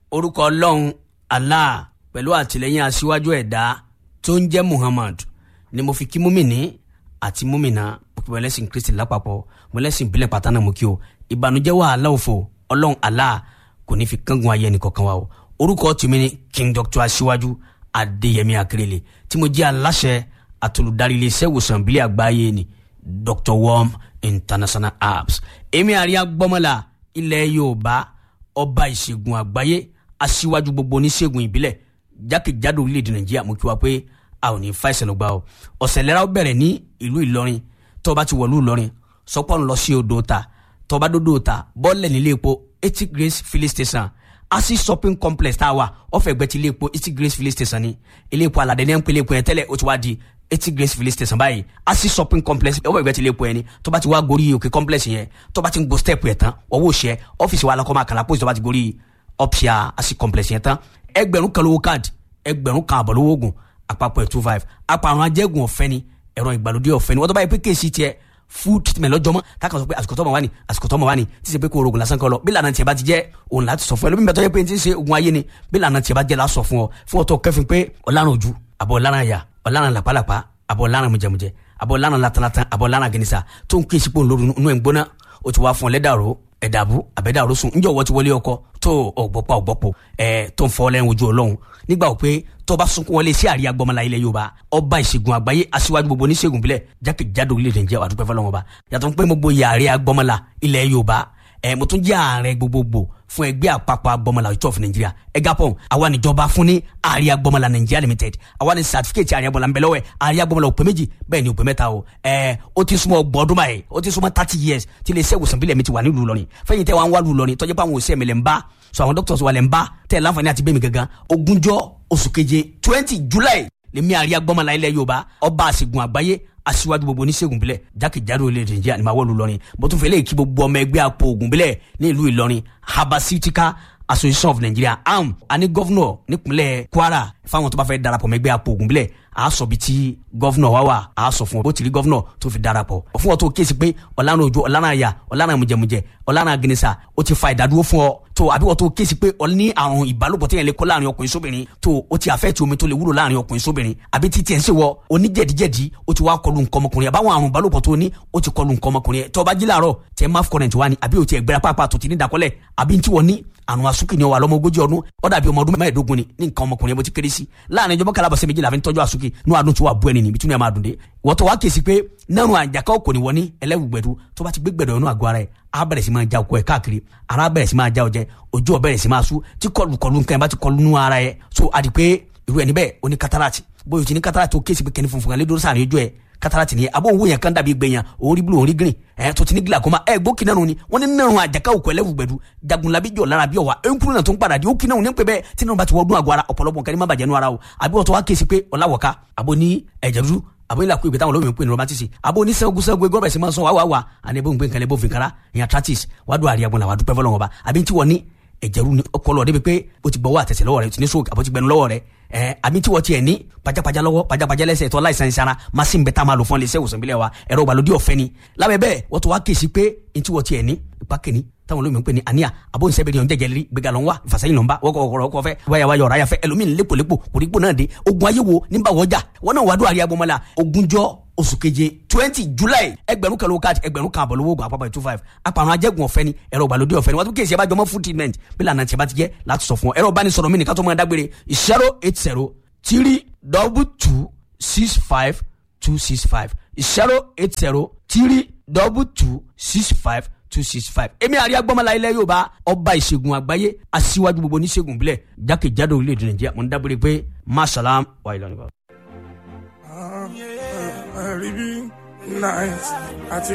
orúkọ ọlọ́run allah pẹ̀lú àtìlẹ́yìn aṣíwájú ẹ̀dá tó ń jẹ́ muhammad ni mo fi kí múmìnì àti múmìnà òkè ẹlẹ́sìn kristi lápapọ̀ mo lẹ́sìn ìbílẹ̀ pátánà mo kí o ìbànújẹ́ wàhálà òfò ọlọ́run allah kò ní fi kángun ayé ẹnì kọ̀ọ̀kan wa o orúkọ tèmi ni king doctor aṣíwájú adéyẹmí akérèlé tí mo jẹ́ aláṣẹ àtolùdarí iléeṣẹ́ ìwòsàn ìbílẹ̀ àgbáyé ni dr worm international apps èmi àríyá gbọ́mọ́lá ilẹ̀ yorùbá ọba ìṣègùn àgbáyé aṣíwájú gbogbo oníṣègùn ìbílẹ̀ jákèjádò orílẹ̀-èdè nàìjíríà mo kí wa pé a ò ní fa ìṣẹ̀lẹ̀ gbà o ọ̀sẹ̀ lẹ́ra ó bẹ̀rẹ̀ ní ìlú ìlọrin tó bá ti wọ̀lú ìlọrin sọpọ́ ń lọ sí odò ta tó bá dódò ta bọ́ọ̀lẹ̀ nílé epo eighty grace filling station asi shopping complex tá a wà ọ̀fẹ́ ẹgbẹ́ ti ilé epo eighty grace filling station ni ilé epo aládé ní ẹ̀ ń pè ilé epo yẹn tẹ́lẹ̀ ó ti wá di eighty grace filling station báyìí asi shopping complex ọwọ́ ìgbẹ́ ti ilé epo yẹn ni tó bá ti wá gorí òkè complex yẹn tó bá ti ń go step yẹn tán ọwọ́ òṣẹ́ ọ́fíìsì wa alákọ̀ máa kàlà pósí tó bá ti gorí ọ̀pṣà asi complex yẹn tán ẹgbẹ̀rún kan lówó káàdì ẹgbẹ̀rún kan àbọ̀ lówó oògùn àpapọ̀ ẹ̀ two five àpàrùn ajẹ́gùn ọ̀fẹ́ ni ẹ̀rọ ìgbàlódé ọ̀fẹ́ ni wọ́n tó bá yẹ pé kéèsì tiẹ̀ fún treatment lọ́jọ́ mọ́ tákan sọ pé àsìkò tọ́mọ wá ní àsìkò tọ́mọ wá ní tí ṣe pé kó orogun lásán kọ́ lọ bí lànà tiẹ̀ bá ti jẹ́ òun láti sọ fún ẹ lómi bẹ́ẹ̀ tó yẹ pé ti ń ṣe ogun ayé ni bí lànà tiẹ̀ bá jẹ́ lásọ fún ọ fún ọtọ kẹfìn pé ọ̀làrán ojú àbọ̀ ọ̀làrán àyà ọ̀làrán làpálàpá àbọ̀ ọ̀làrán mùjẹmùjẹ àbọ̀ ọ̀làrán latalatan àbọ̀ ọ̀làrán gẹnisa tó ń kí ìsìnkú lóru inú ẹ̀ ń gbóná ó ti wá fún ọ lẹ́dàrú ẹ̀dàbú àbẹ̀dàrú sùn ńjọ́ wọ́n ti wọlé ọkọ tó ọ̀gbọ́pá ọ̀gbọ́pọ̀ ẹ̀ tó ń fọ́ lẹ́yìn ojú ọlọ́run nígbà wò pé tó bá sunkún wọlé sí àríyá gbọmọlá ilẹ̀ yorùbá ọba ìṣègùn àgbáyé aṣíwájú gbogbo oníṣègùn bílẹ̀ jákèjádò orílẹ̀-èdè Nàìjíríà wà dúpẹ́ fọlọ́wọn ọba yàtọ̀ pé mo gboyè àríyá gbọmọlá ilẹ̀ yorùbá ẹ̀ mo tún jẹ́ ààrẹ gbogbogbò fún ẹgbẹ́ àpapọ̀ agbọmọlá ìjọ fún nàìjíríà ẹgapọ̀ àwa níjọba fún ní àríyá gbọmọlá nàìjíríà limited àwa ní sàtífíkẹ́tì àríyá gbọmọlá ńbẹ̀lọ́wẹ̀ àríyá gbọmọlá òpè méjì bẹ́ẹ̀ ni òpè mẹ́ta o ẹ̀ ó ti súnmọ́ ọgbọ̀n ọdún báyìí ó ti súnmọ́ thirty years tí ilé iṣẹ́ ìwòsàn bílẹ̀ mi ti wà nílùú Ìlọrin fẹ́yìn tẹ́ wa ń wá lù Ìlọrin tọ́jú pé àwọn òṣìṣẹ́ mi lè ń bá so àwọn doctors wa lè ń bá tẹ́ láǹfààní àti bẹ́ẹ̀ mi gangan ogúnjọ́ oṣù keje twenty july lèmi àríyá gbọmọlá ilẹ̀ yorùbá ọba àṣègùn àgbáyé aṣíwájú gbogbo oníṣègùn bílẹ̀ jákèjádò orílẹ̀-èdè nàìjíríà ni màá wọ́ọ̀lù lọ́rin bó tún fẹ́ lè kí gbogbo ọmọ ẹgbẹ́ àpò ògùn bílẹ̀ ní ìlú ìlọrin habasitika association of nigeria am àní gọ́fúnọ̀ nípínlẹ̀ kwara fáwọn tó bá fẹ́ darapọ̀ mẹ́gbẹ́ àpò ògùn bílẹ̀ a sọ bí tí gọ́fúnọ̀ wá wà a sọ fún ọ bó ti rí gọ́fúnọ̀ tó fi darapọ̀ fún ọ tó kéésì pé ọ̀lànà òjò ọ̀lànà àyà ọ̀lànà mùjẹmùjẹ ọ̀lànà agẹnisa ó ti fa ìdádúró fún ọ tó àbí wọ́n tó kéésì pé ọ ní àrùn ìbálòpọ̀ téèyàn lè kó láàrin ọkùnrin sóbìnrin tó o ti àfẹ́ tí omi tó lè wúlò láàrin ọkùnrin sóbìnrin àbí títí ẹ̀ ń ṣèwọ oníjẹ̀díjẹ̀dí ó ti wá kọlu nǹkan ọmọkùnrin àbáwọn àrùn ìbálòpọ̀ tó ní ó ti kọlu nǹkan ọmọkùnrin tó bá jí láàárọ̀ tẹ máf current wá ní àbí o ti ẹgbẹ́ra pápá tó ti ní ìdákọ́lẹ̀ àbí tí wọ́n ní àrùn asúkì ni ọ wà lọ́mọ ogójì ọdún ó dàbí ọmọ ọdún mẹ́ẹ̀ẹ́dógún ni ní nǹkan ọmọkùnrin yẹn bó ti kéré sí láàrin ìjọba kalabọ̀sẹ̀ méjìlá fi ń tọ́jú asúkì ní àdùn tí wà bú ẹni níbi tí wọ́n máa dùn dé wọ́n tó wá kèsì pé nínú àjàká kò ní wọ́n ní ẹlẹ́wùgbẹ̀dù tó bá ti gbé gbẹ̀dọ̀ inú àgọ́ ara ẹ̀ á bẹ̀rẹ̀ sí máa já okó ẹ̀ káàkiri ara bẹ̀rẹ̀ sí máa já ọjẹ́ ojú ọ̀ bẹ̀rẹ̀ sí máa sú tí kọlù kọlù nǹkan ẹ̀ bá ti kọlù nú ara ẹ̀ so àdì pé irú ẹni bẹ́ẹ̀ ó ní kátàràtì bóyá o ti ní kátàràtì ó kéèsì pé kẹ́ni funfun kan lé dúró sáà ní ojú ẹ̀ kátàràtì ni abo owó yẹn kan dàbí gbẹ̀yàn òun rí blue òun rí green ẹ̀ tó ti ní glaucoma ẹ̀ gbó kìnnà ni wọ́n ní nínú àjàká òkú ẹlẹ́wùgbẹ̀dù jagunlabi jọ lára bí ọ̀wà ẹ̀ńkúrú náà tó ń padà di ó kìnnà ní pẹ́ bẹ́ẹ̀ tí nínú bá ti wọ́n dún àgọ́ ara ọ̀pọ̀lọpọ̀ nǹkan ní má bàjẹ́ nú ara o àbí wọ́n tó wá kéèsì pé ọ̀làwọ̀ká àbò ní ẹ̀jẹ̀ dúdú àbò ilà kú ìgbé táwọn olóyún ń pè ní romatisi àbò ní sẹ́gun sẹ́gun egorobẹ̀ sí máa ń sọ wá wá wá àní ebó ń gbé nǹkan lẹ́bó fìkàrà ìyàn tratis wàá dùn àríyàgbọ̀n làwọn adúpẹ́ fọlọ́wọ́n ba àbí tí wọ́n ní ẹ̀jẹ̀ ru ni ọkọlọ débi pé o ti gbọ́wọ́ àtẹ̀sẹ̀ lọ́wọ́ rẹ o ti ní stroke àbọ̀ ti gbẹnu lọ́wọ́ rẹ ẹ̀ àbí tí wọ́n tiẹ̀ ní pajápajá lọ́wọ́ pajápajá lẹ́sẹ̀ tó láìsàn ìsara machine bẹ́ẹ̀ tá a máa lò fún ilé iṣẹ́ ìwòsàn ìbílẹ̀ wa ẹ̀rọ ìgbàlódé ọ̀fẹ́ ni lábẹ́ bẹ́ẹ̀ wọ́n tó wá kéésì pé ní tí wọ́n tiẹ̀ ní ipa kìíní táwọn olóyún ń pè ní àníyà àbó nsẹ́bẹ̀rẹ̀ ọ̀n jẹjẹrẹ gbẹgà lọ́n wá ìfàsẹ́yìn lọ́n bá wọ́kọ̀ ọkọ̀ fẹ́ wáyà wáyà ọ̀rá yàfẹ́ ẹlòmíín lépolépo kòrípò náà dé ogun ayé wo nígbà wọ́jà wọn náà wàá dùn àríyá gbọmọlá ogúnjọ́ oṣù keje twenty july ẹgbẹ̀rún kan ló káàdì ẹgbẹ̀rún kan àbọ̀ lówó oògùn àpapọ̀ two five apàrọ̀ ajẹ́gun ọ̀fẹ́ ni ẹ̀rọ ìgbàlódé ọ̀fẹ́ ni wọ́n tún kéèsì ẹ̀ bá jọmọ́ food treatment bí lànà tí a bá ti jẹ́ láti sọ fún ọ ẹ̀rọ ìbánisọ̀rọ̀ mi nìkan tó máa dágbére zero eight zero three double two six five two six five zero eight zero three double two six five two six five. èmi àríyá gbọ́mọlá ilẹ̀ yorùbá ọba ìṣègùn àgbáyé aṣíwájú gbogbo oníṣègùn bílẹ̀ jákèjádò orílẹ̀-èdè nàìjíríà mo ń dábòrè pé masalam wa ìlànà. Ribi nice àti